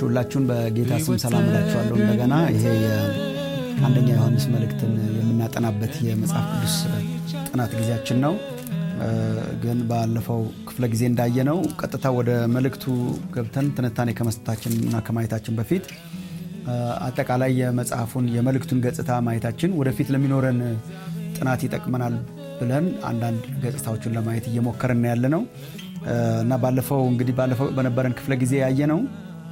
ሁላችሁን በጌታ ስም ሰላም እላችኋለሁ። እንደገና ይሄ የአንደኛ ዮሐንስ መልእክትን የምናጠናበት የመጽሐፍ ቅዱስ ጥናት ጊዜያችን ነው። ግን ባለፈው ክፍለ ጊዜ እንዳየነው ቀጥታ ወደ መልእክቱ ገብተን ትንታኔ ከመስጠታችን እና ከማየታችን በፊት አጠቃላይ የመጽሐፉን የመልእክቱን ገጽታ ማየታችን ወደፊት ለሚኖረን ጥናት ይጠቅመናል ብለን አንዳንድ ገጽታዎችን ለማየት እየሞከርን ያለ ነው እና ባለፈው እንግዲህ ባለፈው በነበረን ክፍለ ጊዜ ያየ ነው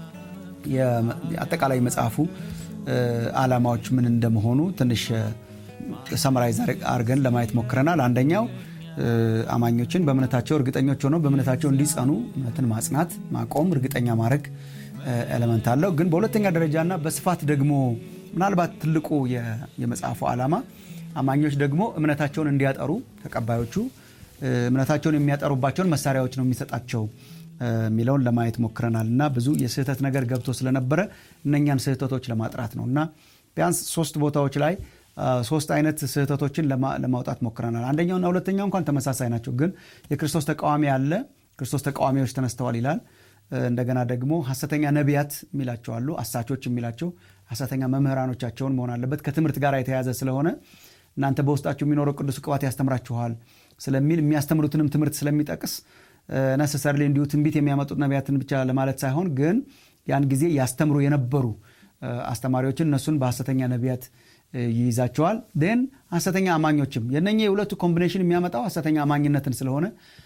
አጠቃላይ መጽሐፉ ዓላማዎች ምን እንደመሆኑ ትንሽ ሰመራይዝ አድርገን ለማየት ሞክረናል። አንደኛው አማኞችን በእምነታቸው እርግጠኞች ሆነው በእምነታቸው እንዲጸኑ እምነትን ማጽናት፣ ማቆም፣ እርግጠኛ ማድረግ ኤለመንት አለው። ግን በሁለተኛ ደረጃና በስፋት ደግሞ ምናልባት ትልቁ የመጽሐፉ ዓላማ አማኞች ደግሞ እምነታቸውን እንዲያጠሩ ተቀባዮቹ እምነታቸውን የሚያጠሩባቸውን መሳሪያዎች ነው የሚሰጣቸው የሚለውን ለማየት ሞክረናል እና ብዙ የስህተት ነገር ገብቶ ስለነበረ እነኛን ስህተቶች ለማጥራት ነው እና ቢያንስ ሶስት ቦታዎች ላይ ሶስት አይነት ስህተቶችን ለማውጣት ሞክረናል። አንደኛውና ሁለተኛው እንኳን ተመሳሳይ ናቸው፣ ግን የክርስቶስ ተቃዋሚ አለ፣ ክርስቶስ ተቃዋሚዎች ተነስተዋል ይላል። እንደገና ደግሞ ሐሰተኛ ነቢያት የሚላቸው አሉ፣ አሳቾች የሚላቸው ሐሰተኛ መምህራኖቻቸውን መሆን አለበት ከትምህርት ጋር የተያዘ ስለሆነ እናንተ በውስጣችሁ የሚኖረው ቅዱስ ቅባት ያስተምራችኋል ስለሚል የሚያስተምሩትንም ትምህርት ስለሚጠቅስ ነሰሰርሊ እንዲሁ ትንቢት የሚያመጡት ነቢያትን ብቻ ለማለት ሳይሆን ግን ያን ጊዜ ያስተምሩ የነበሩ አስተማሪዎችን እነሱን በሐሰተኛ ነቢያት ይይዛቸዋል። ን ሐሰተኛ አማኞችም የነኛ የሁለቱ ኮምቢኔሽን የሚያመጣው ሐሰተኛ አማኝነትን ስለሆነ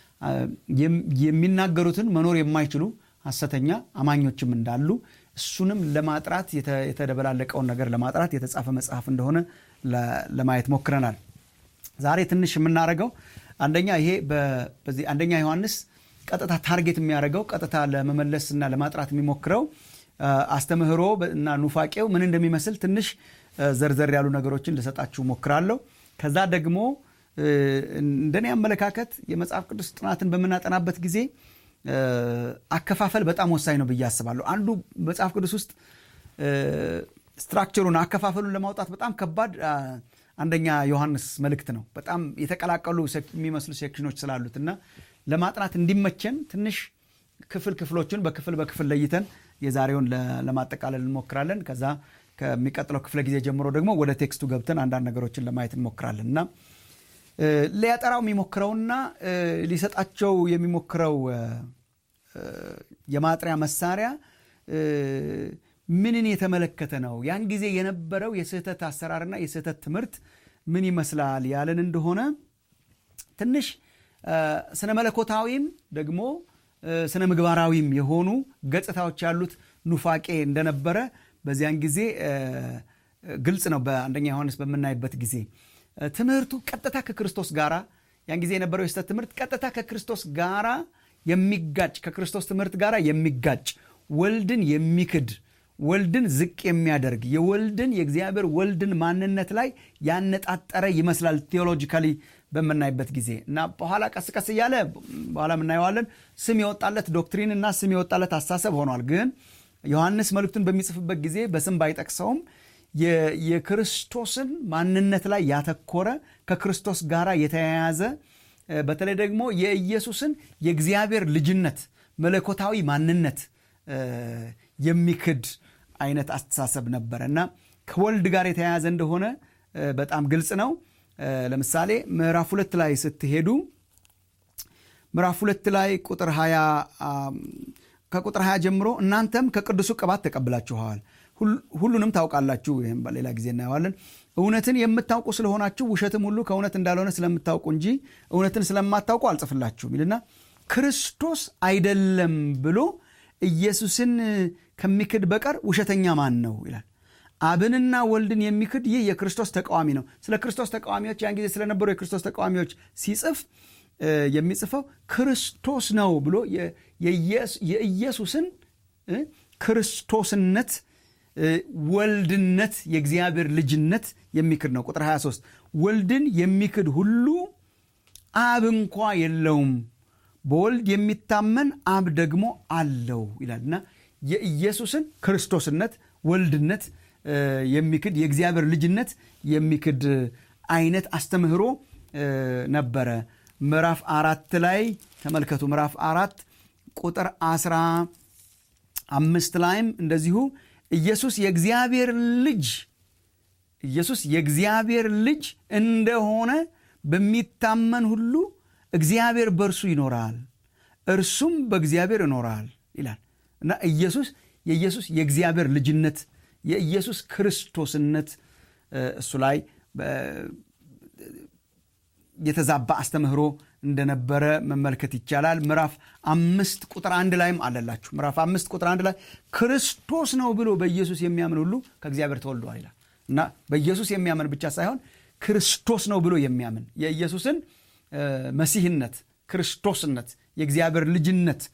የሚናገሩትን መኖር የማይችሉ ሐሰተኛ አማኞችም እንዳሉ እሱንም ለማጥራት የተደበላለቀውን ነገር ለማጥራት የተጻፈ መጽሐፍ እንደሆነ ለማየት ሞክረናል። ዛሬ ትንሽ የምናደርገው አንደኛ ይሄ በዚህ አንደኛ ዮሐንስ ቀጥታ ታርጌት የሚያደርገው ቀጥታ ለመመለስ እና ለማጥራት የሚሞክረው አስተምህሮ እና ኑፋቄው ምን እንደሚመስል ትንሽ ዘርዘር ያሉ ነገሮችን ልሰጣችሁ ሞክራለሁ። ከዛ ደግሞ እንደኔ አመለካከት የመጽሐፍ ቅዱስ ጥናትን በምናጠናበት ጊዜ አከፋፈል በጣም ወሳኝ ነው ብዬ አስባለሁ። አንዱ መጽሐፍ ቅዱስ ውስጥ ስትራክቸሩን አከፋፈሉን ለማውጣት በጣም ከባድ አንደኛ ዮሐንስ መልእክት ነው። በጣም የተቀላቀሉ የሚመስሉ ሴክሽኖች ስላሉት እና ለማጥናት እንዲመቸን ትንሽ ክፍል ክፍሎችን በክፍል በክፍል ለይተን የዛሬውን ለማጠቃለል እንሞክራለን። ከዛ ከሚቀጥለው ክፍለ ጊዜ ጀምሮ ደግሞ ወደ ቴክስቱ ገብተን አንዳንድ ነገሮችን ለማየት እንሞክራለን እና ሊያጠራው የሚሞክረውና ሊሰጣቸው የሚሞክረው የማጥሪያ መሳሪያ ምንን የተመለከተ ነው? ያን ጊዜ የነበረው የስህተት አሰራርና የስህተት ትምህርት ምን ይመስላል ያለን እንደሆነ ትንሽ ስነ መለኮታዊም ደግሞ ስነ ምግባራዊም የሆኑ ገጽታዎች ያሉት ኑፋቄ እንደነበረ በዚያን ጊዜ ግልጽ ነው። በአንደኛ ዮሐንስ በምናይበት ጊዜ ትምህርቱ ቀጥታ ከክርስቶስ ጋራ ያን ጊዜ የነበረው የስህተት ትምህርት ቀጥታ ከክርስቶስ ጋራ የሚጋጭ ከክርስቶስ ትምህርት ጋራ የሚጋጭ ወልድን የሚክድ ወልድን ዝቅ የሚያደርግ የወልድን የእግዚአብሔር ወልድን ማንነት ላይ ያነጣጠረ ይመስላል ቴዎሎጂካሊ በምናይበት ጊዜ እና በኋላ ቀስ ቀስ እያለ በኋላ የምናየዋለን ስም የወጣለት ዶክትሪን እና ስም የወጣለት አስተሳሰብ ሆኗል። ግን ዮሐንስ መልእክቱን በሚጽፍበት ጊዜ በስም ባይጠቅሰውም የክርስቶስን ማንነት ላይ ያተኮረ ከክርስቶስ ጋር የተያያዘ በተለይ ደግሞ የኢየሱስን የእግዚአብሔር ልጅነት መለኮታዊ ማንነት የሚክድ አይነት አስተሳሰብ ነበረ እና ከወልድ ጋር የተያያዘ እንደሆነ በጣም ግልጽ ነው። ለምሳሌ ምዕራፍ ሁለት ላይ ስትሄዱ ምዕራፍ ሁለት ላይ ቁጥር 20 ከቁጥር 20 ጀምሮ እናንተም ከቅዱሱ ቅባት ተቀብላችኋል፣ ሁሉንም ታውቃላችሁ። ይህም ሌላ ጊዜ እናየዋለን። እውነትን የምታውቁ ስለሆናችሁ ውሸትም ሁሉ ከእውነት እንዳልሆነ ስለምታውቁ እንጂ እውነትን ስለማታውቁ አልጽፍላችሁም ይልና ክርስቶስ አይደለም ብሎ ኢየሱስን ከሚክድ በቀር ውሸተኛ ማን ነው ይላል። አብንና ወልድን የሚክድ ይህ የክርስቶስ ተቃዋሚ ነው። ስለ ክርስቶስ ተቃዋሚዎች ያን ጊዜ ስለነበሩ የክርስቶስ ተቃዋሚዎች ሲጽፍ የሚጽፈው ክርስቶስ ነው ብሎ የኢየሱስን ክርስቶስነት፣ ወልድነት፣ የእግዚአብሔር ልጅነት የሚክድ ነው። ቁጥር 23 ወልድን የሚክድ ሁሉ አብ እንኳ የለውም በወልድ የሚታመን አብ ደግሞ አለው ይላል እና የኢየሱስን ክርስቶስነት ወልድነት የሚክድ የእግዚአብሔር ልጅነት የሚክድ አይነት አስተምህሮ ነበረ። ምዕራፍ አራት ላይ ተመልከቱ። ምዕራፍ አራት ቁጥር አስራ አምስት ላይም እንደዚሁ ኢየሱስ የእግዚአብሔር ልጅ ኢየሱስ የእግዚአብሔር ልጅ እንደሆነ በሚታመን ሁሉ እግዚአብሔር በእርሱ ይኖራል እርሱም በእግዚአብሔር ይኖራል ይላል እና ኢየሱስ የኢየሱስ የእግዚአብሔር ልጅነት የኢየሱስ ክርስቶስነት እሱ ላይ የተዛባ አስተምህሮ እንደነበረ መመልከት ይቻላል ምዕራፍ አምስት ቁጥር አንድ ላይም አለላችሁ ምዕራፍ አምስት ቁጥር አንድ ላይ ክርስቶስ ነው ብሎ በኢየሱስ የሚያምን ሁሉ ከእግዚአብሔር ተወልደዋል ይላል እና በኢየሱስ የሚያምን ብቻ ሳይሆን ክርስቶስ ነው ብሎ የሚያምን የኢየሱስን መሲህነት ክርስቶስነት የእግዚአብሔር ልጅነት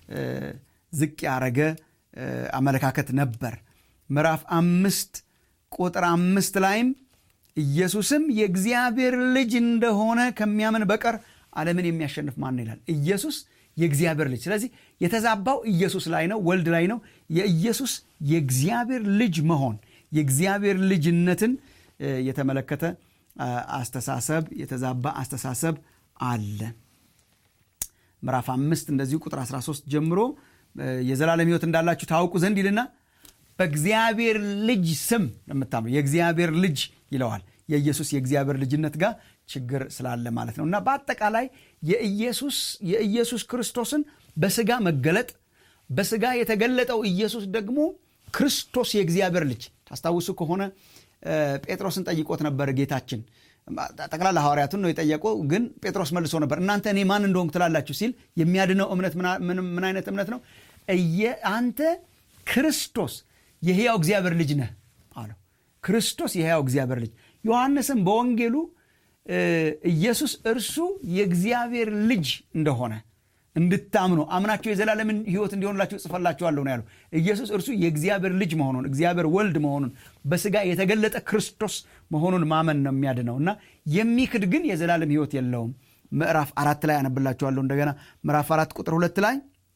ዝቅ ያረገ አመለካከት ነበር ምዕራፍ አምስት ቁጥር አምስት ላይም ኢየሱስም የእግዚአብሔር ልጅ እንደሆነ ከሚያምን በቀር ዓለምን የሚያሸንፍ ማን ይላል ኢየሱስ የእግዚአብሔር ልጅ ስለዚህ የተዛባው ኢየሱስ ላይ ነው ወልድ ላይ ነው የኢየሱስ የእግዚአብሔር ልጅ መሆን የእግዚአብሔር ልጅነትን የተመለከተ አስተሳሰብ የተዛባ አስተሳሰብ አለ ምዕራፍ አምስት እንደዚሁ ቁጥር 13 ጀምሮ የዘላለም ህይወት እንዳላችሁ ታውቁ ዘንድ ይልና በእግዚአብሔር ልጅ ስም የምታምኑ የእግዚአብሔር ልጅ ይለዋል የኢየሱስ የእግዚአብሔር ልጅነት ጋር ችግር ስላለ ማለት ነው እና በአጠቃላይ የኢየሱስ የኢየሱስ ክርስቶስን በስጋ መገለጥ በስጋ የተገለጠው ኢየሱስ ደግሞ ክርስቶስ የእግዚአብሔር ልጅ ታስታውሱ ከሆነ ጴጥሮስን ጠይቆት ነበር ጌታችን ጠቅላላ ሐዋርያቱን ነው የጠየቀው ግን ጴጥሮስ መልሶ ነበር እናንተ እኔ ማን እንደሆንኩ ትላላችሁ ሲል የሚያድነው እምነት ምን አይነት እምነት ነው አንተ ክርስቶስ የህያው እግዚአብሔር ልጅ ነህ አለው ክርስቶስ የህያው እግዚአብሔር ልጅ ዮሐንስም በወንጌሉ ኢየሱስ እርሱ የእግዚአብሔር ልጅ እንደሆነ እንድታምኑ አምናቸው የዘላለምን ህይወት እንዲሆንላቸው ጽፈላችኋለሁ ነው ያለው ኢየሱስ እርሱ የእግዚአብሔር ልጅ መሆኑን እግዚአብሔር ወልድ መሆኑን በስጋ የተገለጠ ክርስቶስ መሆኑን ማመን ነው የሚያድነው እና የሚክድ ግን የዘላለም ህይወት የለውም ምዕራፍ አራት ላይ አነብላችኋለሁ እንደገና ምዕራፍ አራት ቁጥር ሁለት ላይ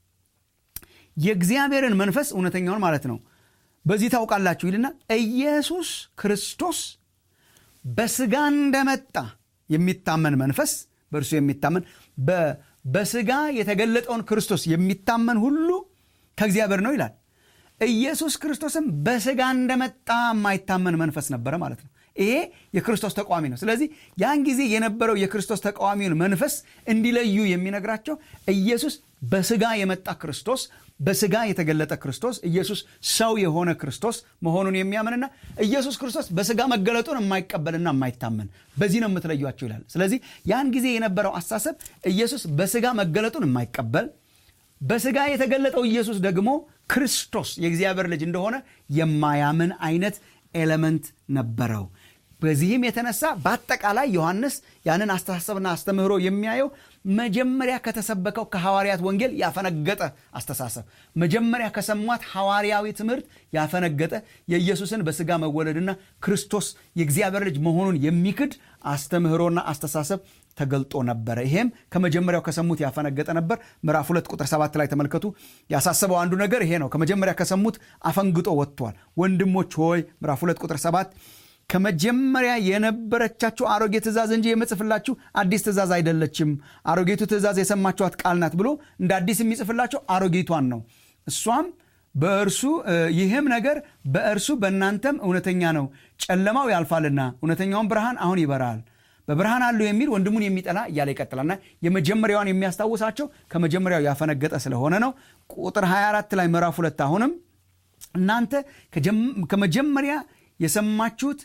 የእግዚአብሔርን መንፈስ እውነተኛውን ማለት ነው በዚህ ታውቃላችሁ ይልና ኢየሱስ ክርስቶስ በስጋ እንደመጣ የሚታመን መንፈስ በእርሱ የሚታመን በስጋ የተገለጠውን ክርስቶስ የሚታመን ሁሉ ከእግዚአብሔር ነው ይላል ኢየሱስ ክርስቶስም በስጋ እንደመጣ የማይታመን መንፈስ ነበረ ማለት ነው ይሄ የክርስቶስ ተቃዋሚ ነው ስለዚህ ያን ጊዜ የነበረው የክርስቶስ ተቃዋሚውን መንፈስ እንዲለዩ የሚነግራቸው ኢየሱስ በስጋ የመጣ ክርስቶስ በስጋ የተገለጠ ክርስቶስ ኢየሱስ ሰው የሆነ ክርስቶስ መሆኑን የሚያምንና ኢየሱስ ክርስቶስ በስጋ መገለጡን የማይቀበልና የማይታመን በዚህ ነው የምትለዩቸው ይላል ስለዚህ ያን ጊዜ የነበረው አሳሰብ ኢየሱስ በስጋ መገለጡን የማይቀበል በስጋ የተገለጠው ኢየሱስ ደግሞ ክርስቶስ የእግዚአብሔር ልጅ እንደሆነ የማያምን አይነት ኤለመንት ነበረው በዚህም የተነሳ በአጠቃላይ ዮሐንስ ያንን አስተሳሰብና አስተምህሮ የሚያየው መጀመሪያ ከተሰበከው ከሐዋርያት ወንጌል ያፈነገጠ አስተሳሰብ መጀመሪያ ከሰሟት ሐዋርያዊ ትምህርት ያፈነገጠ የኢየሱስን በስጋ መወለድና ክርስቶስ የእግዚአብሔር ልጅ መሆኑን የሚክድ አስተምህሮና አስተሳሰብ ተገልጦ ነበረ ይሄም ከመጀመሪያው ከሰሙት ያፈነገጠ ነበር ምዕራፍ ሁለት ቁጥር ሰባት ላይ ተመልከቱ ያሳሰበው አንዱ ነገር ይሄ ነው ከመጀመሪያ ከሰሙት አፈንግጦ ወጥቷል ወንድሞች ሆይ ምዕራፍ ሁለት ቁጥር ሰባት ከመጀመሪያ የነበረቻችሁ አሮጌ ትእዛዝ እንጂ የምጽፍላችሁ አዲስ ትእዛዝ አይደለችም አሮጌቱ ትእዛዝ የሰማችኋት ቃል ናት ብሎ እንደ አዲስ የሚጽፍላችሁ አሮጌቷን ነው እሷም በእርሱ ይህም ነገር በእርሱ በእናንተም እውነተኛ ነው ጨለማው ያልፋልና እውነተኛውን ብርሃን አሁን ይበራል በብርሃን አሉ የሚል ወንድሙን የሚጠላ እያለ ይቀጥላልና የመጀመሪያዋን የሚያስታውሳቸው ከመጀመሪያው ያፈነገጠ ስለሆነ ነው ቁጥር 24 ላይ ምዕራፍ ሁለት አሁንም እናንተ ከመጀመሪያ የሰማችሁት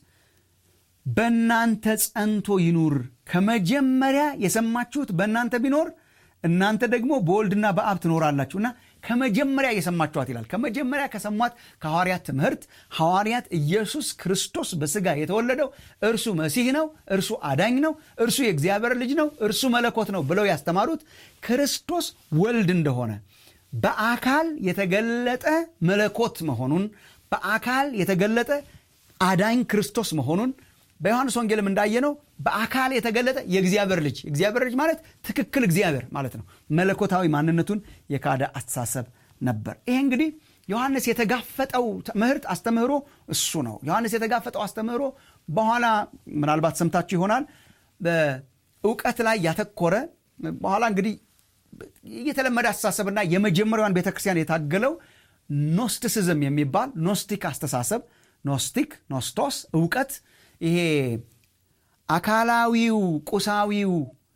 በእናንተ ጸንቶ ይኑር ከመጀመሪያ የሰማችሁት በእናንተ ቢኖር እናንተ ደግሞ በወልድና በአብ ትኖራላችሁ እና ከመጀመሪያ የሰማችኋት ይላል ከመጀመሪያ ከሰሟት ከሐዋርያት ትምህርት ሐዋርያት ኢየሱስ ክርስቶስ በስጋ የተወለደው እርሱ መሲህ ነው እርሱ አዳኝ ነው እርሱ የእግዚአብሔር ልጅ ነው እርሱ መለኮት ነው ብለው ያስተማሩት ክርስቶስ ወልድ እንደሆነ በአካል የተገለጠ መለኮት መሆኑን በአካል የተገለጠ አዳኝ ክርስቶስ መሆኑን በዮሐንስ ወንጌልም እንዳየነው በአካል የተገለጠ የእግዚአብሔር ልጅ እግዚአብሔር ልጅ ማለት ትክክል እግዚአብሔር ማለት ነው መለኮታዊ ማንነቱን የካደ አስተሳሰብ ነበር ይሄ እንግዲህ ዮሐንስ የተጋፈጠው ትምህርት አስተምህሮ እሱ ነው ዮሐንስ የተጋፈጠው አስተምህሮ በኋላ ምናልባት ሰምታችሁ ይሆናል በእውቀት ላይ ያተኮረ በኋላ እንግዲህ የተለመደ አስተሳሰብና የመጀመሪያዋን ቤተክርስቲያን የታገለው ኖስቲሲዝም የሚባል ኖስቲክ አስተሳሰብ ኖስቲክ ኖስቶስ እውቀት ይሄ አካላዊው ቁሳዊው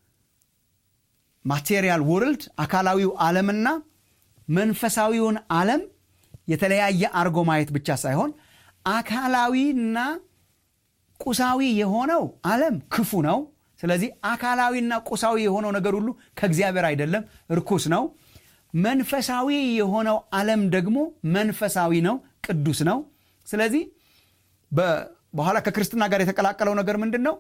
ማቴሪያል ወርልድ አካላዊው ዓለምና መንፈሳዊውን ዓለም የተለያየ አርጎ ማየት ብቻ ሳይሆን አካላዊና ቁሳዊ የሆነው ዓለም ክፉ ነው ስለዚህ አካላዊና ቁሳዊ የሆነው ነገር ሁሉ ከእግዚአብሔር አይደለም ርኩስ ነው መንፈሳዊ የሆነው ዓለም ደግሞ መንፈሳዊ ነው ቅዱስ ነው ስለዚህ በኋላ ከክርስትና ጋር የተቀላቀለው ነገር ምንድን ነው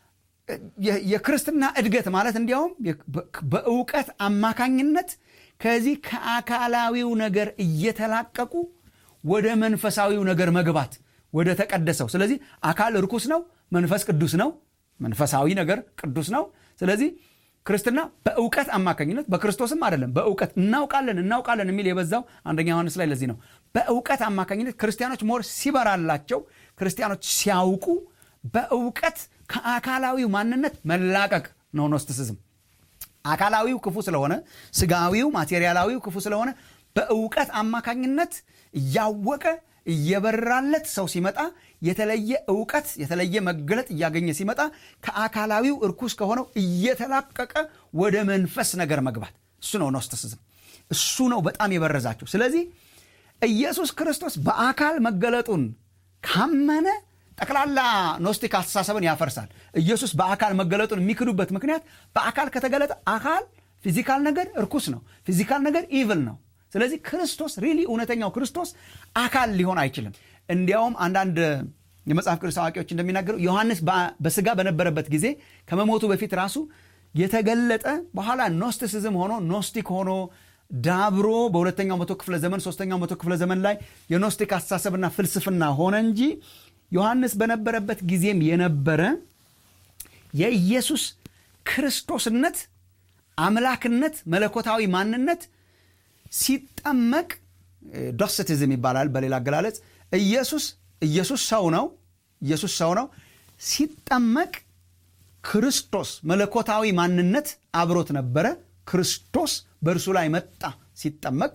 የክርስትና እድገት ማለት እንዲያውም በእውቀት አማካኝነት ከዚህ ከአካላዊው ነገር እየተላቀቁ ወደ መንፈሳዊው ነገር መግባት ወደ ተቀደሰው ስለዚህ አካል ርኩስ ነው መንፈስ ቅዱስ ነው መንፈሳዊ ነገር ቅዱስ ነው ስለዚህ ክርስትና በእውቀት አማካኝነት በክርስቶስም አይደለም በእውቀት እናውቃለን እናውቃለን የሚል የበዛው አንደኛ ዮሐንስ ላይ ለዚህ ነው በእውቀት አማካኝነት ክርስቲያኖች ሞር ሲበራላቸው ክርስቲያኖች ሲያውቁ በእውቀት ከአካላዊው ማንነት መላቀቅ ነው ኖስቲሲዝም አካላዊው ክፉ ስለሆነ ስጋዊው ማቴሪያላዊው ክፉ ስለሆነ በእውቀት አማካኝነት እያወቀ እየበራለት ሰው ሲመጣ የተለየ እውቀት የተለየ መገለጥ እያገኘ ሲመጣ ከአካላዊው እርኩስ ከሆነው እየተላቀቀ ወደ መንፈስ ነገር መግባት እሱ ነው ኖስቲሲዝም እሱ ነው በጣም የበረዛቸው ስለዚህ ኢየሱስ ክርስቶስ በአካል መገለጡን ካመነ ጠቅላላ ኖስቲክ አስተሳሰብን ያፈርሳል ኢየሱስ በአካል መገለጡን የሚክዱበት ምክንያት በአካል ከተገለጠ አካል ፊዚካል ነገር እርኩስ ነው ፊዚካል ነገር ኢቭል ነው ስለዚህ ክርስቶስ ሪሊ እውነተኛው ክርስቶስ አካል ሊሆን አይችልም እንዲያውም አንዳንድ የመጽሐፍ ቅዱስ አዋቂዎች እንደሚናገሩ ዮሐንስ በስጋ በነበረበት ጊዜ ከመሞቱ በፊት ራሱ የተገለጠ በኋላ ኖስቲሲዝም ሆኖ ኖስቲክ ሆኖ ዳብሮ በሁለተኛው መቶ ክፍለ ዘመን ሶስተኛው መቶ ክፍለ ዘመን ላይ የኖስቲክ አስተሳሰብና ፍልስፍና ሆነ እንጂ ዮሐንስ በነበረበት ጊዜም የነበረ የኢየሱስ ክርስቶስነት አምላክነት መለኮታዊ ማንነት ሲጠመቅ ዶስቲዝም ይባላል በሌላ አገላለጽ ኢየሱስ ኢየሱስ ሰው ነው ኢየሱስ ሰው ነው ሲጠመቅ ክርስቶስ መለኮታዊ ማንነት አብሮት ነበረ ክርስቶስ በእርሱ ላይ መጣ ሲጠመቅ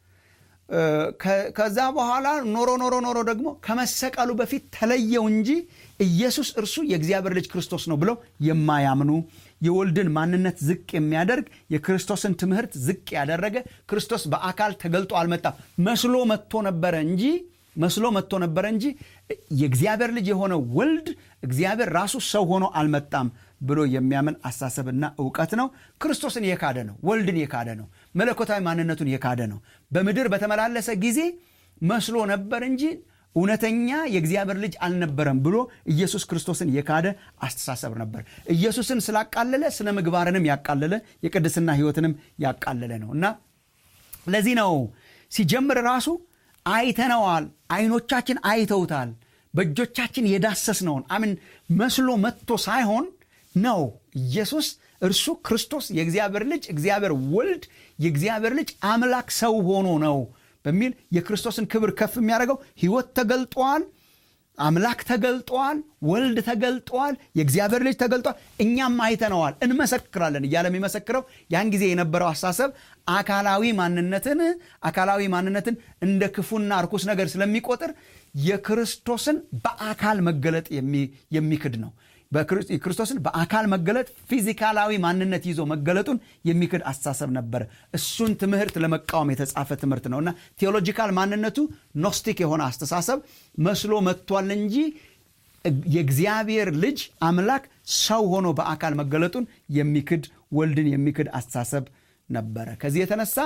ከዛ በኋላ ኖሮ ኖሮ ኖሮ ደግሞ ከመሰቀሉ በፊት ተለየው እንጂ ኢየሱስ እርሱ የእግዚአብሔር ልጅ ክርስቶስ ነው ብለው የማያምኑ የወልድን ማንነት ዝቅ የሚያደርግ የክርስቶስን ትምህርት ዝቅ ያደረገ ክርስቶስ በአካል ተገልጦ አልመጣም መስሎ መጥቶ ነበረ እንጂ መስሎ መጥቶ ነበረ እንጂ የእግዚአብሔር ልጅ የሆነ ወልድ እግዚአብሔር ራሱ ሰው ሆኖ አልመጣም ብሎ የሚያምን አሳሰብና እውቀት ነው ክርስቶስን የካደ ነው ወልድን የካደ ነው መለኮታዊ ማንነቱን የካደ ነው በምድር በተመላለሰ ጊዜ መስሎ ነበር እንጂ እውነተኛ የእግዚአብሔር ልጅ አልነበረም ብሎ ኢየሱስ ክርስቶስን የካደ አስተሳሰብ ነበር ኢየሱስን ስላቃለለ ስነ ምግባርንም ያቃለለ የቅድስና ህይወትንም ያቃለለ ነው እና ለዚህ ነው ሲጀምር ራሱ አይተነዋል አይኖቻችን አይተውታል በእጆቻችን የዳሰስነውን አምን መስሎ መጥቶ ሳይሆን ነው ኢየሱስ እርሱ ክርስቶስ የእግዚአብሔር ልጅ እግዚአብሔር ወልድ የእግዚአብሔር ልጅ አምላክ ሰው ሆኖ ነው በሚል የክርስቶስን ክብር ከፍ የሚያደርገው ህይወት ተገልጧል አምላክ ተገልጧል ወልድ ተገልጧል የእግዚአብሔር ልጅ ተገልጧል እኛም አይተነዋል እንመሰክራለን እያለ የሚመሰክረው ያን ጊዜ የነበረው አሳሰብ አካላዊ ማንነትን አካላዊ ማንነትን እንደ ክፉና እርኩስ ነገር ስለሚቆጥር የክርስቶስን በአካል መገለጥ የሚክድ ነው ክርስቶስን በአካል መገለጥ ፊዚካላዊ ማንነት ይዞ መገለጡን የሚክድ አስተሳሰብ ነበረ እሱን ትምህርት ለመቃወም የተጻፈ ትምህርት ነው እና ቴዎሎጂካል ማንነቱ ኖስቲክ የሆነ አስተሳሰብ መስሎ መጥቷል እንጂ የእግዚአብሔር ልጅ አምላክ ሰው ሆኖ በአካል መገለጡን የሚክድ ወልድን የሚክድ አስተሳሰብ ነበረ ከዚህ የተነሳ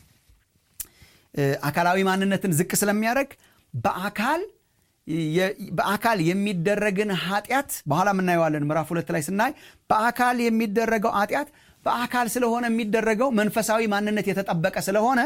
አካላዊ ማንነትን ዝቅ ስለሚያደርግ በአካል በአካል የሚደረግን ኃጢአት በኋላ የምናየዋለን ምዕራፍ ሁለት ላይ ስናይ በአካል የሚደረገው ኃጢአት በአካል ስለሆነ የሚደረገው መንፈሳዊ ማንነት የተጠበቀ ስለሆነ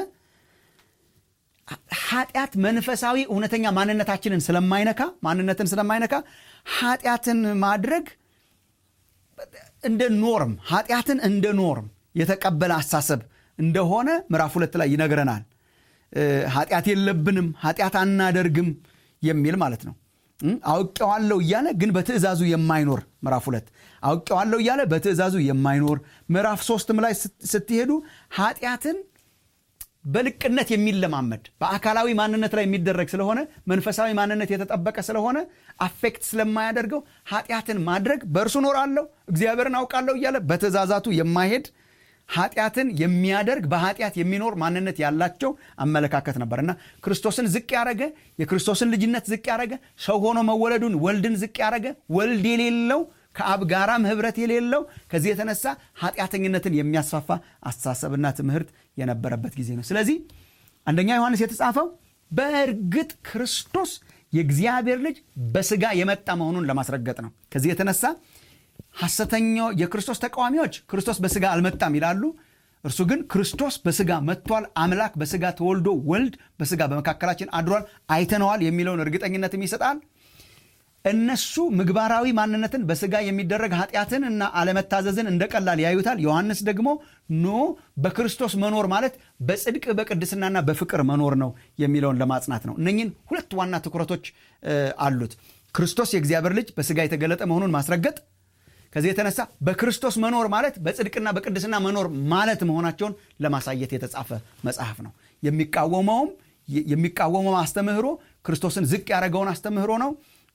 ኃጢአት መንፈሳዊ እውነተኛ ማንነታችንን ስለማይነካ ማንነትን ስለማይነካ ኃጢአትን ማድረግ እንደ ኖርም ኃጢአትን እንደ ኖርም የተቀበለ አሳሰብ እንደሆነ ምዕራፍ ሁለት ላይ ይነግረናል ኃጢአት የለብንም ኃጢአት አናደርግም የሚል ማለት ነው አውቄዋለሁ እያለ ግን በትእዛዙ የማይኖር ምዕራፍ ሁለት አውቄዋለሁ እያለ በትእዛዙ የማይኖር ምዕራፍ ሶስትም ላይ ስትሄዱ ኃጢአትን በልቅነት የሚለማመድ በአካላዊ ማንነት ላይ የሚደረግ ስለሆነ መንፈሳዊ ማንነት የተጠበቀ ስለሆነ አፌክት ስለማያደርገው ኃጢአትን ማድረግ በእርሱ ኖራለሁ እግዚአብሔርን አውቃለሁ እያለ በትእዛዛቱ የማይሄድ ኃጢአትን የሚያደርግ በኃጢአት የሚኖር ማንነት ያላቸው አመለካከት ነበር እና ክርስቶስን ዝቅ ያደረገ የክርስቶስን ልጅነት ዝቅ ያደረገ ሰው ሆኖ መወለዱን ወልድን ዝቅ ያደረገ ወልድ የሌለው ከአብ ጋራም ህብረት የሌለው ከዚህ የተነሳ ኃጢአተኝነትን የሚያስፋፋ አስተሳሰብና ትምህርት የነበረበት ጊዜ ነው ስለዚህ አንደኛ ዮሐንስ የተጻፈው በእርግጥ ክርስቶስ የእግዚአብሔር ልጅ በስጋ የመጣ መሆኑን ለማስረገጥ ነው ከዚህ የተነሳ ሐሰተኛው የክርስቶስ ተቃዋሚዎች ክርስቶስ በስጋ አልመጣም ይላሉ እርሱ ግን ክርስቶስ በስጋ መጥቷል አምላክ በስጋ ተወልዶ ወልድ በስጋ በመካከላችን አድሯል አይተነዋል የሚለውን እርግጠኝነትም ይሰጣል እነሱ ምግባራዊ ማንነትን በስጋ የሚደረግ ኃጢአትን እና አለመታዘዝን እንደ ቀላል ያዩታል ዮሐንስ ደግሞ ኖ በክርስቶስ መኖር ማለት በጽድቅ በቅድስናና በፍቅር መኖር ነው የሚለውን ለማጽናት ነው እነኝን ሁለት ዋና ትኩረቶች አሉት ክርስቶስ የእግዚአብሔር ልጅ በስጋ የተገለጠ መሆኑን ማስረገጥ ከዚህ የተነሳ በክርስቶስ መኖር ማለት በጽድቅና በቅድስና መኖር ማለት መሆናቸውን ለማሳየት የተጻፈ መጽሐፍ ነው የሚቃወመውም የሚቃወመው አስተምህሮ ክርስቶስን ዝቅ ያደረገውን አስተምህሮ ነው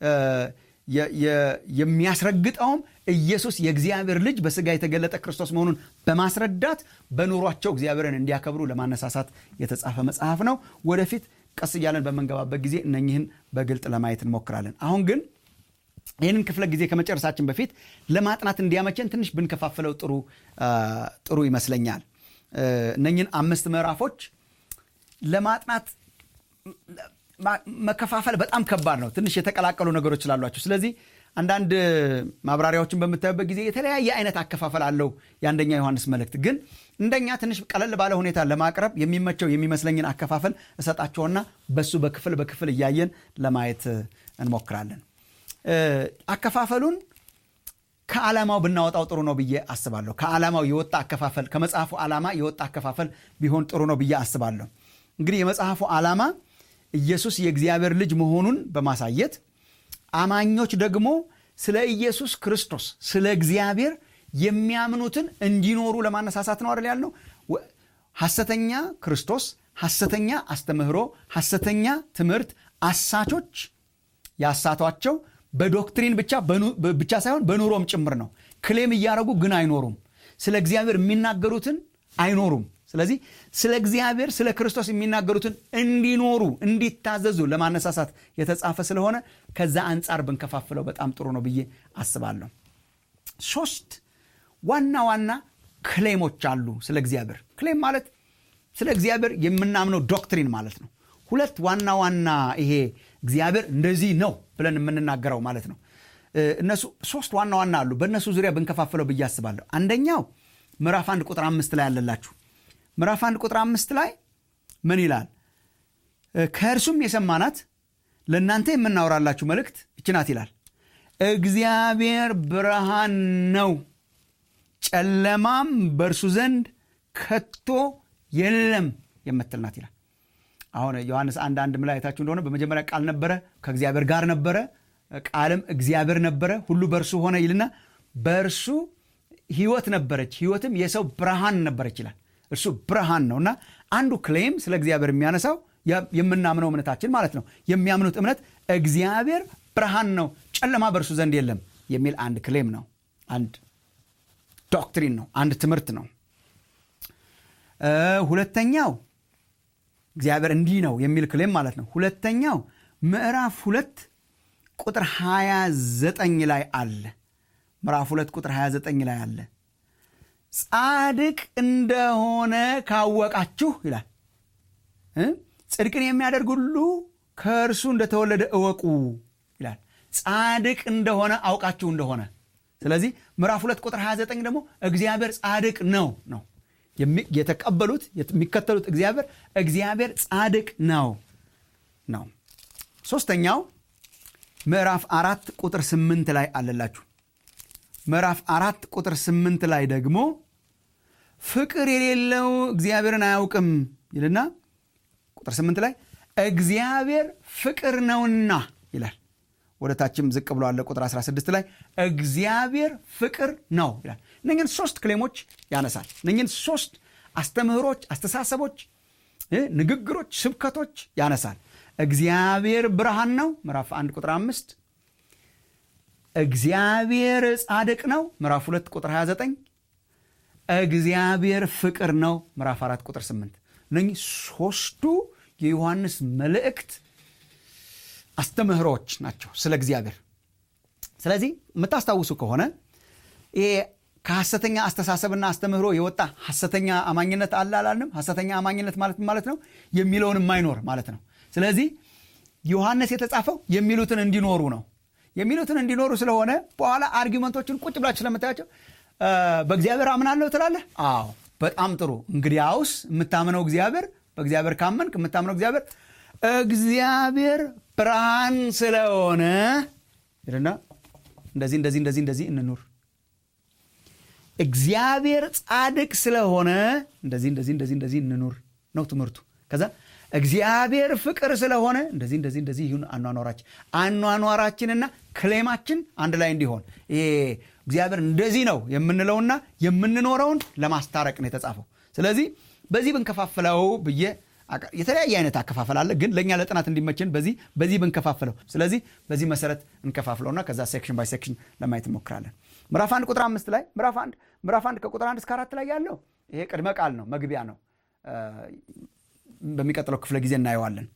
የሚያስረግጠውም ኢየሱስ የእግዚአብሔር ልጅ በስጋ የተገለጠ ክርስቶስ መሆኑን በማስረዳት በኑሯቸው እግዚአብሔርን እንዲያከብሩ ለማነሳሳት የተጻፈ መጽሐፍ ነው ወደፊት ቀስ እያለን በምንገባበት ጊዜ እነኝህን በግልጥ ለማየት እንሞክራለን አሁን ግን ይህንን ክፍለ ጊዜ ከመጨረሳችን በፊት ለማጥናት እንዲያመቸን ትንሽ ብንከፋፍለው ጥሩ ጥሩ ይመስለኛል እነኝን አምስት ምዕራፎች ለማጥናት መከፋፈል በጣም ከባድ ነው ትንሽ የተቀላቀሉ ነገሮች ስላሏቸው ስለዚህ አንዳንድ ማብራሪያዎችን በምታዩበት ጊዜ የተለያየ አይነት አከፋፈል አለው የአንደኛ ዮሐንስ መልእክት ግን እንደኛ ትንሽ ቀለል ባለ ሁኔታ ለማቅረብ የሚመቸው የሚመስለኝን አከፋፈል እሰጣቸውና በሱ በክፍል በክፍል እያየን ለማየት እንሞክራለን አከፋፈሉን ከዓላማው ብናወጣው ጥሩ ነው ብዬ አስባለሁ ከዓላማው የወጣ አከፋፈል ከመጽሐፉ ዓላማ የወጣ አከፋፈል ቢሆን ጥሩ ነው ብዬ አስባለሁ እንግዲህ የመጽሐፉ ዓላማ ኢየሱስ የእግዚአብሔር ልጅ መሆኑን በማሳየት አማኞች ደግሞ ስለ ኢየሱስ ክርስቶስ ስለ እግዚአብሔር የሚያምኑትን እንዲኖሩ ለማነሳሳት ነው አይደል ያልነው ሐሰተኛ ክርስቶስ ሐሰተኛ አስተምህሮ ሐሰተኛ ትምህርት አሳቾች ያሳቷቸው በዶክትሪን ብቻ ብቻ ሳይሆን በኑሮም ጭምር ነው ክሌም እያደረጉ ግን አይኖሩም ስለ እግዚአብሔር የሚናገሩትን አይኖሩም ስለዚህ ስለ እግዚአብሔር ስለ ክርስቶስ የሚናገሩትን እንዲኖሩ እንዲታዘዙ ለማነሳሳት የተጻፈ ስለሆነ ከዛ አንጻር ብንከፋፍለው በጣም ጥሩ ነው ብዬ አስባለሁ ሶስት ዋና ዋና ክሌሞች አሉ ስለ እግዚአብሔር ክሌም ማለት ስለ እግዚአብሔር የምናምነው ዶክትሪን ማለት ነው ሁለት ዋና ዋና ይሄ እግዚአብሔር እንደዚህ ነው ብለን የምንናገረው ማለት ነው እነሱ ሶስት ዋና ዋና አሉ በእነሱ ዙሪያ ብንከፋፍለው ብዬ አስባለሁ አንደኛው ምዕራፍ አንድ ቁጥር አምስት ላይ ያለላችሁ ምዕራፍ አንድ ቁጥር አምስት ላይ ምን ይላል ከእርሱም የሰማናት ለእናንተ የምናወራላችሁ መልእክት ይችናት ይላል እግዚአብሔር ብርሃን ነው ጨለማም በእርሱ ዘንድ ከቶ የለም የምትልናት ይላል አሁን ዮሐንስ አንድ አንድ ላይ አይታችሁ እንደሆነ በመጀመሪያ ቃል ነበረ ከእግዚአብሔር ጋር ነበረ ቃልም እግዚአብሔር ነበረ ሁሉ በእርሱ ሆነ ይልና በእርሱ ህይወት ነበረች ህይወትም የሰው ብርሃን ነበረች ይላል እርሱ ብርሃን ነው እና አንዱ ክሌም ስለ እግዚአብሔር የሚያነሳው የምናምነው እምነታችን ማለት ነው የሚያምኑት እምነት እግዚአብሔር ብርሃን ነው ጨለማ በእርሱ ዘንድ የለም የሚል አንድ ክሌም ነው አንድ ዶክትሪን ነው አንድ ትምህርት ነው ሁለተኛው እግዚአብሔር እንዲህ ነው የሚል ክሌም ማለት ነው ሁለተኛው ምዕራፍ ሁለት ቁጥር 29 ላይ አለ ምዕራፍ ሁለት ቁጥር 29 ላይ አለ ጻድቅ እንደሆነ ካወቃችሁ ይላል ጽድቅን የሚያደርግ ሁሉ ከእርሱ እንደተወለደ እወቁ ይላል ጻድቅ እንደሆነ አውቃችሁ እንደሆነ ስለዚህ ምዕራፍ ሁለት ቁጥር 29 ደግሞ እግዚአብሔር ጻድቅ ነው ነው የተቀበሉት የሚከተሉት እግዚአብሔር እግዚአብሔር ጻድቅ ነው ነው ሶስተኛው ምዕራፍ አራት ቁጥር ስምንት ላይ አለላችሁ ምዕራፍ አራት ቁጥር ስምንት ላይ ደግሞ ፍቅር የሌለው እግዚአብሔርን አያውቅም ይልና ቁጥር ስምንት ላይ እግዚአብሔር ፍቅር ነውና ይላል ወደ ታችም ዝቅ ብሎ አለ ቁጥር 16 ላይ እግዚአብሔር ፍቅር ነው ይላል እነኝን ሶስት ክሌሞች ያነሳል እነኝን ሶስት አስተምህሮች አስተሳሰቦች ንግግሮች፣ ስብከቶች ያነሳል። እግዚአብሔር ብርሃን ነው ምዕራፍ 1 ቁጥር 5 እግዚአብሔር ጻድቅ ነው ምዕራፍ 2 ቁጥር 29 እግዚአብሔር ፍቅር ነው ምዕራፍ 4 ቁጥር 8 እነኚህ ሶስቱ የዮሐንስ መልእክት አስተምህሮዎች ናቸው ስለ እግዚአብሔር ስለዚህ የምታስታውሱ ከሆነ ይሄ ከሐሰተኛ አስተሳሰብና አስተምህሮ የወጣ ሐሰተኛ አማኝነት አለ አላልንም ሐሰተኛ አማኝነት ማለት ማለት ነው የሚለውን የማይኖር ማለት ነው ስለዚህ ዮሐንስ የተጻፈው የሚሉትን እንዲኖሩ ነው የሚሉትን እንዲኖሩ ስለሆነ በኋላ አርጊመንቶችን ቁጭ ብላችሁ ስለምታያቸው በእግዚአብሔር አምናለሁ ትላለህ አዎ በጣም ጥሩ እንግዲያውስ የምታምነው እግዚአብሔር በእግዚአብሔር ካመንክ የምታምነው እግዚአብሔር እግዚአብሔር ብርሃን ስለሆነ ይልና እንደዚህ እንደዚህ እንደዚህ እንደዚህ እንኑር እግዚአብሔር ጻድቅ ስለሆነ እንደዚህ እንደዚህ እንደዚህ እንደዚህ እንኑር ነው ትምህርቱ ከዛ እግዚአብሔር ፍቅር ስለሆነ እንደዚህ እንደዚህ እንደዚህ ይሁን አኗኗራችን አኗኗራችንና ክሌማችን አንድ ላይ እንዲሆን ይሄ እግዚአብሔር እንደዚህ ነው የምንለውና የምንኖረውን ለማስታረቅ ነው የተጻፈው ስለዚህ በዚህ ብንከፋፍለው ብዬ የተለያየ አይነት አከፋፈል አለ ግን ለእኛ ለጥናት እንዲመችን በዚህ በዚህ ብንከፋፍለው ስለዚህ በዚህ መሰረት እንከፋፍለውና ከዛ ሴክሽን ባይ ሴክሽን ለማየት እንሞክራለን ምዕራፍ አንድ ቁጥር አምስት ላይ ምዕራፍ አንድ ምዕራፍ አንድ ከቁጥር አንድ እስከ አራት ላይ ያለው ይሄ ቅድመ ቃል ነው መግቢያ ነው በሚቀጥለው ክፍለ ጊዜ እናየዋለን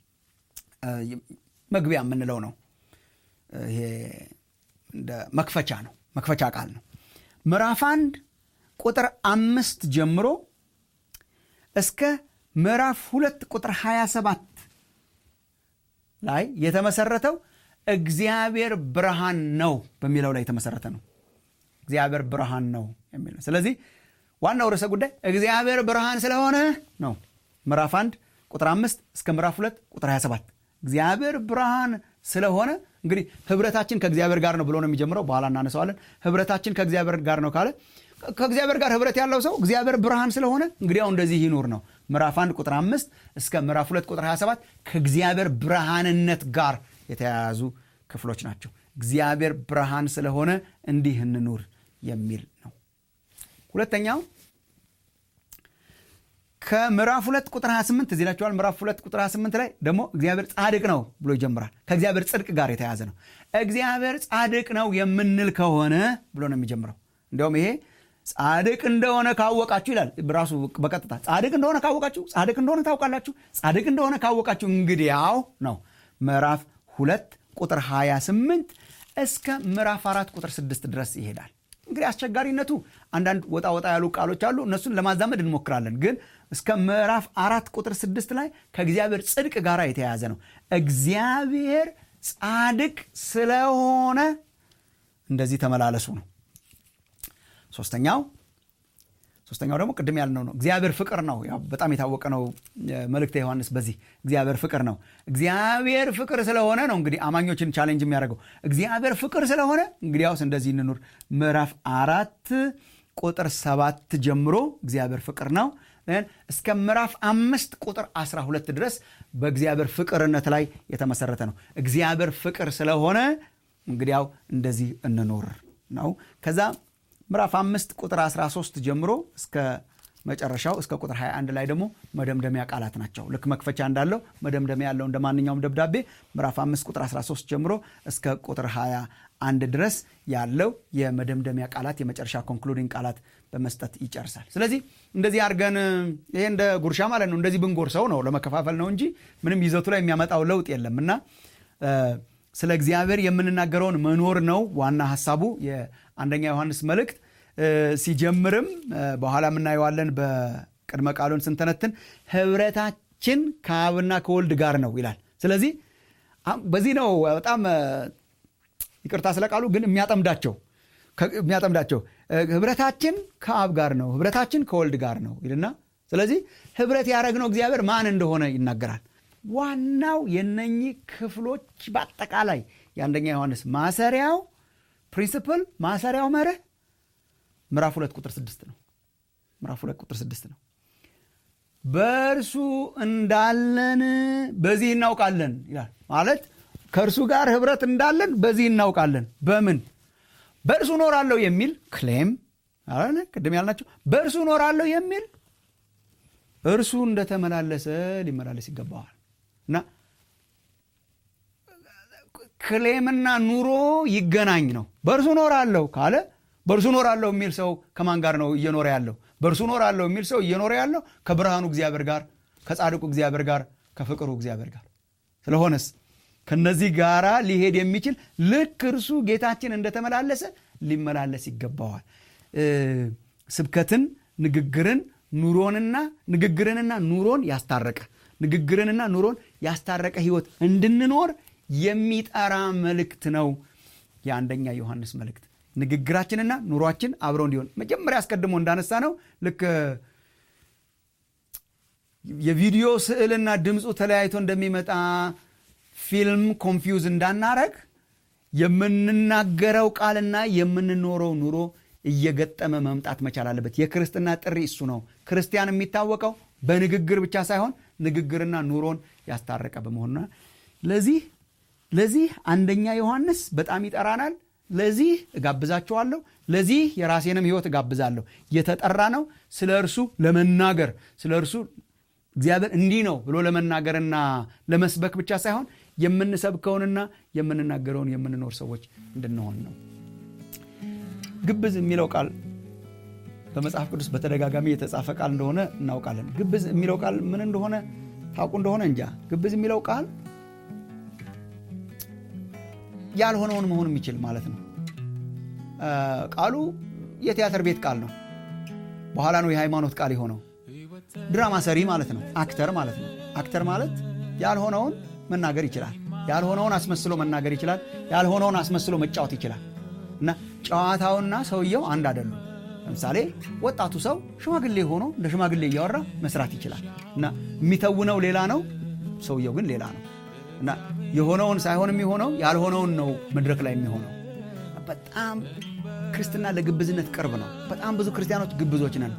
መግቢያ የምንለው ነው ይሄ እንደ መክፈቻ ነው መክፈቻ ቃል ነው ምዕራፍ አንድ ቁጥር አምስት ጀምሮ እስከ ምዕራፍ ሁለት ቁጥር 27 ላይ የተመሰረተው እግዚአብሔር ብርሃን ነው በሚለው ላይ የተመሰረተ ነው እግዚአብሔር ብርሃን ነው የሚል ነው ስለዚህ ዋናው ርዕሰ ጉዳይ እግዚአብሔር ብርሃን ስለሆነ ነው ምዕራፍ 1 ቁጥር 5 እስከ ምዕራፍ 2 ቁጥር 27 እግዚአብሔር ብርሃን ስለሆነ እንግዲህ ህብረታችን ከእግዚአብሔር ጋር ነው ብሎ ነው የሚጀምረው በኋላ እናነሰዋለን ህብረታችን ከእግዚአብሔር ጋር ነው ካለ ከእግዚአብሔር ጋር ህብረት ያለው ሰው እግዚአብሔር ብርሃን ስለሆነ እንግዲያው እንደዚህ ይኑር ነው ምዕራፍ 1 ቁጥር 5 እስከ ምዕራፍ 2 ቁጥር 27 ከእግዚአብሔር ብርሃንነት ጋር የተያያዙ ክፍሎች ናቸው እግዚአብሔር ብርሃን ስለሆነ እንዲህ እንኑር የሚል ነው ሁለተኛው ከምዕራፍ 2 ቁጥር 28 እዚህ ላችኋል ምዕራፍ 2 ቁጥር 28 ላይ ደግሞ እግዚአብሔር ጻድቅ ነው ብሎ ይጀምራል ከእግዚአብሔር ጽድቅ ጋር የተያዘ ነው እግዚአብሔር ጻድቅ ነው የምንል ከሆነ ብሎ ነው የሚጀምረው እንዲያውም ይሄ ጻድቅ እንደሆነ ካወቃችሁ ይላል ራሱ በቀጥታ ጻድቅ እንደሆነ ካወቃችሁ ጻድቅ እንደሆነ ታውቃላችሁ ጻድቅ እንደሆነ ካወቃችሁ እንግዲያው ነው ምዕራፍ ሁለት ቁጥር 28 እስከ ምዕራፍ አራት ቁጥር 6 ድረስ ይሄዳል እንግዲህ አስቸጋሪነቱ አንዳንድ ወጣ ወጣ ያሉ ቃሎች አሉ እነሱን ለማዛመድ እንሞክራለን ግን እስከ ምዕራፍ አራት ቁጥር ስድስት ላይ ከእግዚአብሔር ጽድቅ ጋር የተያያዘ ነው እግዚአብሔር ጻድቅ ስለሆነ እንደዚህ ተመላለሱ ነው ሶስተኛው ሶስተኛው ደግሞ ቅድም ያልነው ነው እግዚአብሔር ፍቅር ነው በጣም የታወቀ ነው መልእክተ ዮሐንስ በዚህ እግዚአብሔር ፍቅር ነው እግዚአብሔር ፍቅር ስለሆነ ነው እንግዲህ አማኞችን ቻሌንጅ የሚያደርገው እግዚአብሔር ፍቅር ስለሆነ እንግዲያውስ እንደዚህ እንኑር ምዕራፍ አራት ቁጥር ሰባት ጀምሮ እግዚአብሔር ፍቅር ነው እስከ ምዕራፍ አምስት ቁጥር 12 ድረስ በእግዚአብሔር ፍቅርነት ላይ የተመሰረተ ነው እግዚአብሔር ፍቅር ስለሆነ እንግዲያው እንደዚህ እንኑር ነው ከዛ ምዕራፍ አምስት ቁጥር 13 ጀምሮ እስከ መጨረሻው እስከ ቁጥር 21 ላይ ደግሞ መደምደሚያ ቃላት ናቸው ልክ መክፈቻ እንዳለው መደምደሚያ ያለው እንደ ማንኛውም ደብዳቤ ምዕራፍ 5 ቁጥር 13 ጀምሮ እስከ ቁጥር 21 ድረስ ያለው የመደምደሚያ ቃላት የመጨረሻ ኮንክሉዲንግ ቃላት በመስጠት ይጨርሳል ስለዚህ እንደዚህ አድርገን ይሄ እንደ ጉርሻ ማለት ነው እንደዚህ ብንጎርሰው ነው ለመከፋፈል ነው እንጂ ምንም ይዘቱ ላይ የሚያመጣው ለውጥ የለም እና ስለ እግዚአብሔር የምንናገረውን መኖር ነው ዋና ሀሳቡ የአንደኛ ዮሐንስ መልእክት ሲጀምርም በኋላ የምናየዋለን በቅድመ ቃሉን ስንተነትን ህብረታችን ከአብና ከወልድ ጋር ነው ይላል ስለዚህ በዚህ ነው በጣም ይቅርታ ስለ ቃሉ ግን የሚያጠምዳቸው የሚያጠምዳቸው ህብረታችን ከአብ ጋር ነው ህብረታችን ከወልድ ጋር ነው ይልና ስለዚህ ህብረት ያደረግነው እግዚአብሔር ማን እንደሆነ ይናገራል ዋናው የነኚህ ክፍሎች በአጠቃላይ የአንደኛ ዮሐንስ ማሰሪያው ፕሪንስፕል ማሰሪያው መርህ ምዕራፍ ሁለት ቁጥር ስድስት ነው ምዕራፍ ሁለት ቁጥር ስድስት ነው በእርሱ እንዳለን በዚህ እናውቃለን ይላል ማለት ከእርሱ ጋር ህብረት እንዳለን በዚህ እናውቃለን በምን በእርሱ ኖራለሁ የሚል ክሌም ቅድም ያልናቸው በእርሱ ኖራለሁ የሚል እርሱ እንደተመላለሰ ሊመላለስ ይገባዋል እና ክሌምና ኑሮ ይገናኝ ነው በእርሱ ኖራለሁ ካለ በእርሱ ኖራለሁ የሚል ሰው ከማን ጋር ነው እየኖረ ያለው በእርሱ ኖራለሁ የሚል ሰው እየኖረ ያለው ከብርሃኑ እግዚአብሔር ጋር ከጻድቁ እግዚአብሔር ጋር ከፍቅሩ እግዚአብሔር ጋር ስለሆነስ ከነዚህ ጋራ ሊሄድ የሚችል ልክ እርሱ ጌታችን እንደተመላለሰ ሊመላለስ ይገባዋል ስብከትን ንግግርን ኑሮንና ንግግርንና ኑሮን ያስታረቀ ንግግርንና ኑሮን ያስታረቀ ህይወት እንድንኖር የሚጠራ መልእክት ነው የአንደኛ ዮሐንስ መልእክት ንግግራችንና ኑሯችን አብረው እንዲሆን መጀመሪያ አስቀድሞ እንዳነሳ ነው ልክ የቪዲዮ ስዕልና ድምፁ ተለያይቶ እንደሚመጣ ፊልም ኮንፊውዝ እንዳናረግ የምንናገረው ቃልና የምንኖረው ኑሮ እየገጠመ መምጣት መቻል አለበት የክርስትና ጥሪ እሱ ነው ክርስቲያን የሚታወቀው በንግግር ብቻ ሳይሆን ንግግርና ኑሮን ያስታረቀ በመሆኑና ለዚህ ለዚህ አንደኛ ዮሐንስ በጣም ይጠራናል ለዚህ እጋብዛችኋለሁ ለዚህ የራሴንም ህይወት እጋብዛለሁ የተጠራ ነው ስለ እርሱ ለመናገር ስለ እርሱ እግዚአብሔር እንዲህ ነው ብሎ ለመናገርና ለመስበክ ብቻ ሳይሆን የምንሰብከውንና የምንናገረውን የምንኖር ሰዎች እንድንሆን ነው ግብዝ የሚለው ቃል በመጽሐፍ ቅዱስ በተደጋጋሚ የተጻፈ ቃል እንደሆነ እናውቃለን ግብዝ የሚለው ቃል ምን እንደሆነ ታውቁ እንደሆነ እንጃ ግብዝ የሚለው ቃል ያልሆነውን መሆን የሚችል ማለት ነው ቃሉ የቲያትር ቤት ቃል ነው በኋላ ነው የሃይማኖት ቃል የሆነው ድራማ ሰሪ ማለት ነው አክተር ማለት ነው አክተር ማለት ያልሆነውን መናገር ይችላል ያልሆነውን አስመስሎ መናገር ይችላል ያልሆነውን አስመስሎ መጫወት ይችላል እና ጨዋታውና ሰውየው አንድ አይደሉም ለምሳሌ ወጣቱ ሰው ሽማግሌ ሆኖ እንደ ሽማግሌ እያወራ መስራት ይችላል እና የሚተውነው ሌላ ነው ሰውየው ግን ሌላ ነው እና የሆነውን ሳይሆን የሚሆነው ያልሆነውን ነው መድረክ ላይ የሚሆነው በጣም ክርስትና ለግብዝነት ቅርብ ነው በጣም ብዙ ክርስቲያኖች ግብዞች ነን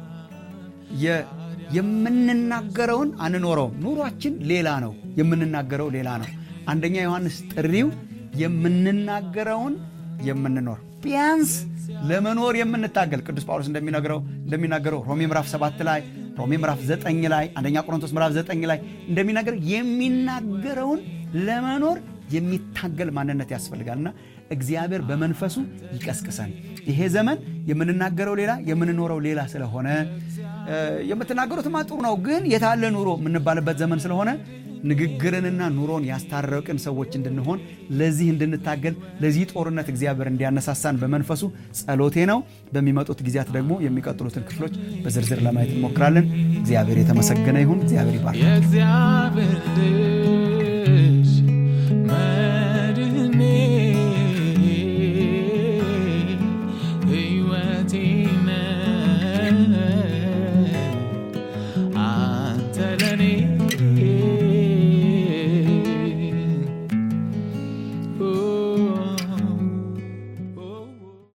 የምንናገረውን አንኖረውም ኑሯችን ሌላ ነው የምንናገረው ሌላ ነው አንደኛ ዮሐንስ ጥሪው የምንናገረውን የምንኖር ቢያንስ ለመኖር የምንታገል ቅዱስ ጳውሎስ እንደሚነግረው እንደሚናገረው ሮሜ ምዕራፍ 7 ላይ ሮሜ ምዕራፍ 9 ላይ አንደኛ ቆሮንቶስ ምዕራፍ 9 ላይ እንደሚናገር የሚናገረውን ለመኖር የሚታገል ማንነት ያስፈልጋልና እግዚአብሔር በመንፈሱ ይቀስቅሰን ይሄ ዘመን የምንናገረው ሌላ የምንኖረው ሌላ ስለሆነ የምትናገሩትማ ጥሩ ነው ግን የታለ ኑሮ የምንባልበት ዘመን ስለሆነ ንግግርንና ኑሮን ያስታረቅን ሰዎች እንድንሆን ለዚህ እንድንታገል ለዚህ ጦርነት እግዚአብሔር እንዲያነሳሳን በመንፈሱ ጸሎቴ ነው በሚመጡት ጊዜያት ደግሞ የሚቀጥሉትን ክፍሎች በዝርዝር ለማየት እንሞክራለን እግዚአብሔር የተመሰገነ ይሁን እግዚአብሔር ይባርክ